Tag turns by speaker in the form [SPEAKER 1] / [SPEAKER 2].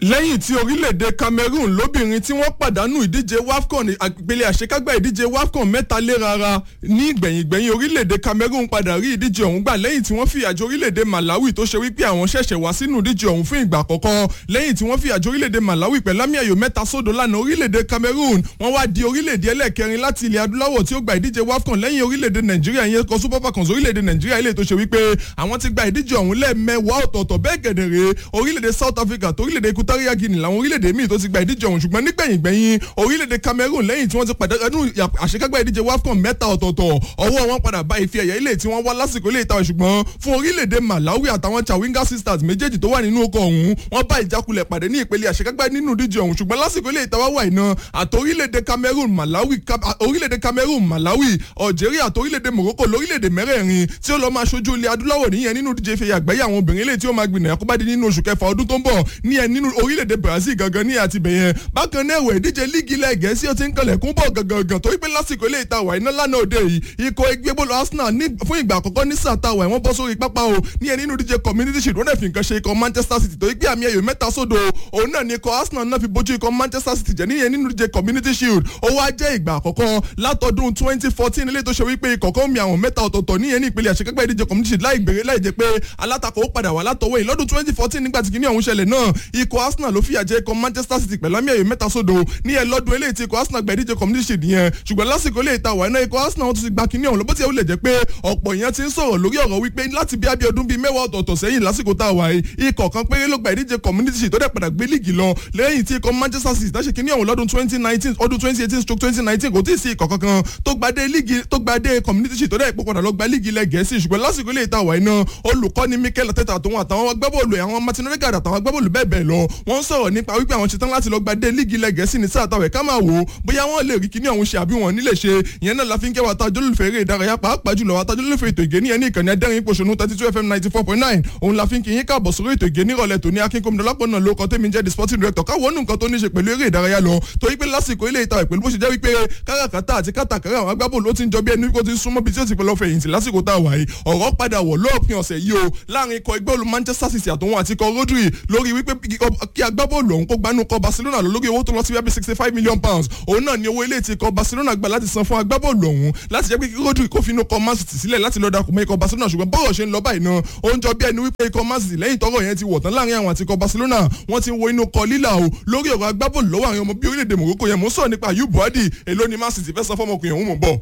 [SPEAKER 1] lẹ́yìn tí orílẹ̀-èdè cameroon lóbìnrin tí wọ́n pàdánù ìdíje wafcon ìpele àṣekágbá ìdíje wafcon mẹ́ta léraara ní ìgbẹ̀yìngbẹ̀yìn orílẹ̀-èdè cameroon padà rí ìdíje ọ̀hún gbà lẹ́yìn tí wọ́n fìyàjò orílẹ̀-èdè malawi tó ṣe wípé àwọn ṣẹ̀ṣẹ̀ wá sínú ìdíje ọ̀hún fún ìgbà àkọ́kọ́ lẹ́yìn tí wọ́n fìyàjò orílẹ̀-èdè malawi pẹ̀lú àmì ayò mẹ́ta sódò lánàá orílẹ̀-èdè cameroon wọ́n wá di orílẹ̀-èdè ẹlẹ́ẹ̀kẹrin láti ilẹ̀ adúláwọ̀ tí ó gba ìdíje wafcon lẹ́yìn orílẹ̀-èdè nàìjíríà yẹn kọ super falcons orílẹ̀-èdè nàìjíríà ilé tó ṣe wípé àwọn ti gba ìdíje ọ̀hún lẹ́ẹ̀mẹ́wàá ọ̀tọ̀ọ̀tọ̀ bẹ́ẹ̀ gẹ̀dẹ̀rẹ̀ orílẹ̀-èdè south africa tó orílẹ̀-èdè equatorial guinea làwọn orílẹ̀-èdè míì tó ti gba ìdíje ọ̀hún ṣùgbọ́n nígbẹ̀yìngbẹ̀yìn orílẹ̀-èdè cameroon lẹ́yìn tí wọ́n ti pàdánù àṣekágbá ìdíje wafcon mẹ́ta ọ̀tọ̀ọ̀tọ̀ ọwọ́ wọn padà bá ife ẹ̀yẹ ilé tí wọ́n wá lásìkò ilé ìtawọ̀ ṣùgbọ́n fún orílẹ̀-èdè malawi àtàwọn chawinga sisters méjèèjì tó wà nínú oko ọ̀hún wọ́n bá ìjákulẹ̀ pàdé ní ìpele àṣekágbá nínú ìdíje ọ̀hún ṣùgbọ́n lásìkò ilé ìtawọ̀ wà iná àti orílẹ̀-èdè cameroon malawi orílẹ̀-èdè cameroon malawi algeria àti orílẹ̀-èdè morocco lórílẹ̀-èdè mẹ́rẹ̀ẹ̀rin tí ó lọ máa ṣojú ilẹ̀ adúláwọ̀ nìyẹn nínú ìdíje ìfẹ̀yà àgbáyé àwọn obìnrin ilé tí ó máa gbìnà àkóbádé nínú oṣù kẹfà ọdún tó ń bọ̀ ní ẹ nínú orílẹ̀-èdè brazil gangan ní àti bẹ̀yẹn bákan náà ẹ̀wẹ̀ ìdíje líìgì ilẹ̀ gẹ̀ẹ́sì ó ti ń kalẹ̀ kún bọ̀ gangan torí pé lásìkò ilé ìta wà iná lánàá òde yìí ikọ̀ ẹgbẹ́ bọ́ọ̀lù arsenal ní fún ìgbà àkọ́kọ́ ní sàtà wà wọ́n bọ́ sórí pápá o ní ẹ nínú ìdíje community shield wọ́n dẹ̀ fi nǹkan ṣe ikọ̀ manchester city torí pé àmì ẹ̀yọ̀ mẹ́ta sódò òun náà ni ikọ̀ arsenal náà fi bójú ikọ̀ manchester city jẹ́ níyẹn nínú ìdíje community shield ó wá jẹ́ ìgbà àkọ́kọ́ látọdún twenty fourteen ilé tó ṣe wípé ikọ̀ kan mi àwọn mẹ́ta ọ̀tọ̀ọ̀tọ̀ níyẹn ní ìpele àṣekágbá ìdíje community shield láì gbèrè láì jẹ́ pé alátakò ó padà wà látọwọ́ yìí lọ́dún twenty fourteen nígbà tí kìíní ọ̀hún ṣẹlẹ̀ náà ikọ̀ arsenal ló fìyà jẹ ikọ̀ manchester city pẹ̀lú àmì ẹ̀yọ̀ mẹ́ta sódò ní ẹ lọ́dún eléyìí tí ikọ̀ arsenal gba ìdíje community shield yẹn ṣùgbọ́n lásìkò eléyìí ta wà iná ikọ̀ arsenal wọn tún ti gba kìíní ọ̀hún lọ́bọ̀ tí ó lè jẹ́ pé ọ̀pọ̀ èèyàn ti ń sọ̀rọ̀ lórí ọ̀rọ̀ wípé láti bí abẹ́ ọdún bíi mẹ́wàá ọ̀tọ̀ọ̀tọ̀ sẹ́yìn lásìkò tá a wà yìí ikọ̀ kan péré ló gba ìdíje community shield tó dẹ̀ padà gbé líìgì lọ lẹ́yìn tí ikọ̀ manchester city táṣe kìíní ọ̀hún lọ́dún twenty nineteen ọdún twenty eighteen stroke twenty nineteen kò tí ì sí ikọ̀ kankan tó gbadé líìgì tó gbadé community shield tó dẹ̀ pọ̀ padà lọ gba líìgì ilẹ̀ gẹ̀ẹ́sì ṣùgbọ́n lásìkò ilé ìta wà iná olùkọ́ni mikel ateta àtòun àtàwọn agbábọ́ọ̀lù àwọn martin odegaard àtàwọn agbábọ́ọ̀lù bẹ́ẹ̀ bẹ́ẹ̀ lọ wọ́n sọ̀rọ̀ nípa wípé àwọn ṣetán láti lọ gbadé líìgì ilẹ̀ gẹ̀ẹ́sì ní sáà táwẹ̀ ká máa wò ó bóyá wọ́n lè rí kíní ọ̀hún ṣe àbí wọn nílé ṣe ìyẹn náà la fi ń kẹwàá tá ajólùfẹ́ eré ìdárayá pàápàá jùlọ wà tá ajólùfẹ́ ètò ìgé ní ẹni ìkànnì adẹ́rìn pòṣónú thirty two fm ninety four point nine òun la fi ń kí yín káàbọ̀ sórí ètò ìgé nírọ̀lẹ́ tòní akínkómìdọ́lápọ̀ náà ló kọ́ tẹ́mi jẹ́ the sporting director káwọn nǹkan tó ní ṣe pẹ̀lú eré ìdárayá lọ torí pé lásìkò ilé ìta ìpẹ̀lú bó ṣe jẹ́ wípé káràkátà àti kátàkárà àwọn agbábọ́ọ̀lù ó ti ń jọ bí ẹni kó ti súnmọ́ bí tí ó ti pẹ̀lú ọ̀fẹ̀yìntì lásìkò tá a wà yìí ọ̀rọ̀ padà wọ̀ lóòpin ọ̀sẹ̀ yìí o láàrin ikọ̀ ẹgbẹ́ olú manchester city àtòun àti ikọ̀ rodri lórí wípé kí agbábọ́ọ̀lù ọ̀hún kó gbanú kọ barcelona lọ lórí owó tó lọ sí wípé sixty five million pounds òun náà ni owó ilé tí ikọ̀ barcelona gbà láti san fún agbábọ́ọ̀lù ọ̀hún láti jẹ́ pé kí rodri kó finú kọ man city sílẹ̀ láti lọ́ọ́ darapọ̀ mọ́ ikọ̀ barcelona ṣùgbọ́n bọ́ọ̀rọ̀ ṣe ń lọ báyìí náà ó ń jọ bí ẹni wípé ikọ̀ man city lẹ́yìn tọ́rọ̀ yẹn ti wọ̀ tán láàrin àwọn àti ikọ̀ barcelona wọ́n ti wo inú kọ lílà o lórí ọ̀rọ̀ agbábọ́ọ̀lù lọ́wọ́ àwọn ọmọ bí orílẹ̀-èdè morocco yẹn mò ń sọ̀rọ̀ nípa ayub buhari èló ni man city fẹ́ san fọ́mọkùnrin ọ̀hún mọ̀ bọ̀.